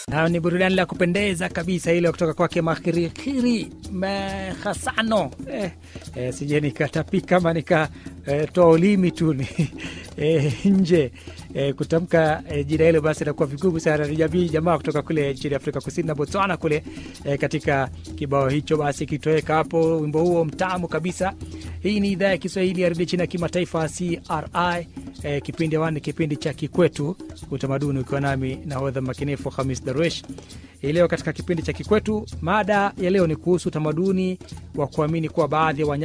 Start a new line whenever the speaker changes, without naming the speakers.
Nayo ni burudani la kupendeza kabisa ile kutoka kwake Makhirikiri Mehasano. Eh, eh, sije nikatapika ama nikatoa eh, ulimi tu ni eh, nje eh, kutamka eh, jina hilo basi inakuwa vigumu sana. Ni jamii jamaa kutoka kule nchini Afrika Kusini na Botswana kule eh, katika kibao hicho basi kitoweka hapo, wimbo huo mtamu kabisa. Hii ni idhaa ya Kiswahili ya redio chini ya kimataifa CRI. Eh, kipindi awani kipindi cha Kikwetu Utamaduni, ukiwa nami nahodha makinifu Hamis Darwesh. Hii leo katika kipindi cha Kikwetu, mada ya leo ni kuhusu utamaduni wa kuamini kuwa baadhi ya wanyama